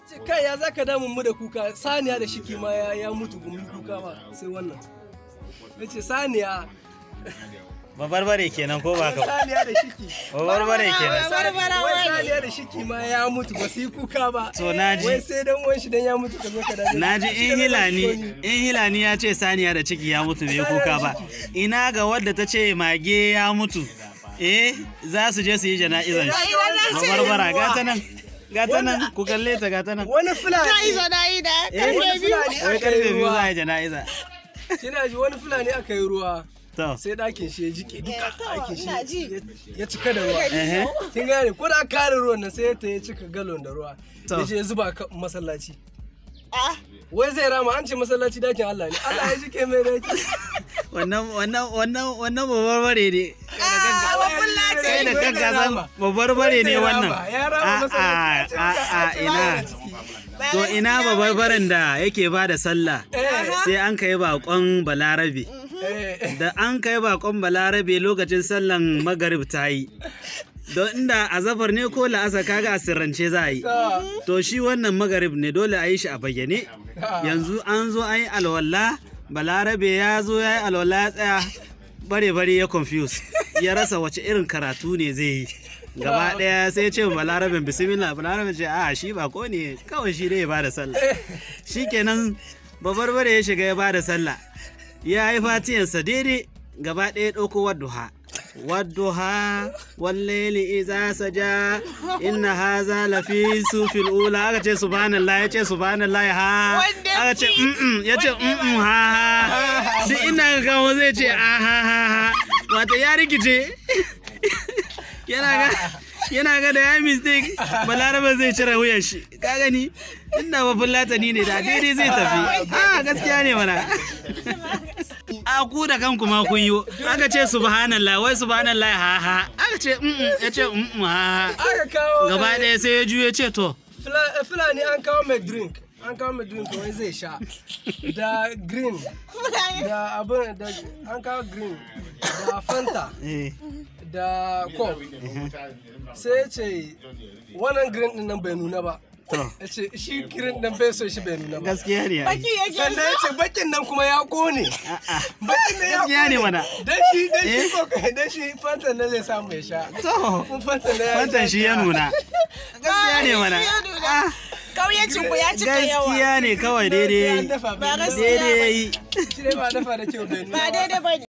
ce kai ya zaka damun mu da kuka saniya da shiki ma ya, ya mutu gumi kuka ba sai wannan ya ce saniya babarbare kenan ko ba ka ba saniya da shiki babarbare kenan Barbara wai wani. saniya da shiki ma ya mutu ba su yi kuka ba To, na ji. wai sai dan uwan shi dan ya mutu ka zo ka dade na ji in hilani in hilani ya ce saniya da ciki ya mutu bai kuka ba ina ga wadda ta ce mage ya mutu eh za su je su yi jana'izan shi Idan na ce babarbara gata nan gata nan ku kalle ta gata nan wani ta fulani izo na yi da Eh, karfe biyu. fulani wai aka karfe yi biyu za a ruwa yi jana'iza kina ji wani fulani aka yi ruwa to sai ɗakin shi ya jike duka Eh, to, ɗakin ina ji. shi ya- ya cika da ruwa ehe kin gane ko da kare ruwan nan sai ta ya cika galon da ruwa To. ya je ya zuba ka masallaci Ah, wai zai rama an ce masallaci dakin Allah ne Allah ya jike mai daki wannan wannan wannan wannan babarbare ne ah, wa fulla ce. kai da Wai kanka zai san rama. babarbare ne Wai zai wannan rama. ya rama a a masallaci a a ina Ba to gaskiya ina bane. babarbaren da yake ba da sallah eh sai an kai bakon balarabe eh da an kai bakon balarabe lokacin sallan magarib ta yi don inda azafar ne ko la'asa kaga a sirrance za a yi ta to shi wannan magarib ne dole a yi shi a bayyane yanzu an zo an yi alwala balarabe ya zo ya yi alwala ya tsaya bare bare ya confuse ya rasa wace irin karatu ne zai yi gaba daya sai ya ce wa balarabin bismillah balarabin ce a shi ba ko ne kawai shi dai ya bada sallah shikenan babarbare ya shiga ya bada sallah ya yi fatiyansa daidai gaba ɗaya ɗauko wadduha wadduha wallaili iza saja inna haza lafi sufil ula aka ce subhanallah ya ce subhanallah ha Wanda aka ce fi- mm ya ce wanda mm ha ha sai ina ga kawo zai ce a ha ha ha wato ya rikice yana ga yana ga da ya mistake balaraba zai cire wuyan shi ka gani inda ba fulatani ne da daidai zai tafi a gaskiya ne mana a ku da kanku ma kun yi aka ce subhanallah wai subhanallah ha ha aka ce mm ya ce mm ha ha aka kawo gaba eh, ɗaya sai ya juye ce to Fula- eh, fulani an kawo mai drink an kawo mai drink wai zai sha da green da abin da an kawo green da fanta eh da coke sai ya ce wannan green din nan bai nuna ba to ya ce shi green din bai so shi bai nuna ba gaskiya ne ai. Baki yake sannan ya ce bakin nan kuma ya kone a'a bakin nan ya gaskiya ne kone mana dan shi dan shi coke dan shi fanta nan zai samu ya sha to kun fanta nan ya fantan sha shi ya nuna gaskiya ne mana ya nuna. Ah, Kauyancin ku ya cika yawa. gaskiya ne kawai daidai ya yi Ba Ba gaskiya daidai ya ba. yi shi dai ba dafa da kyau bai nuna Ba ba. daidai ba ne.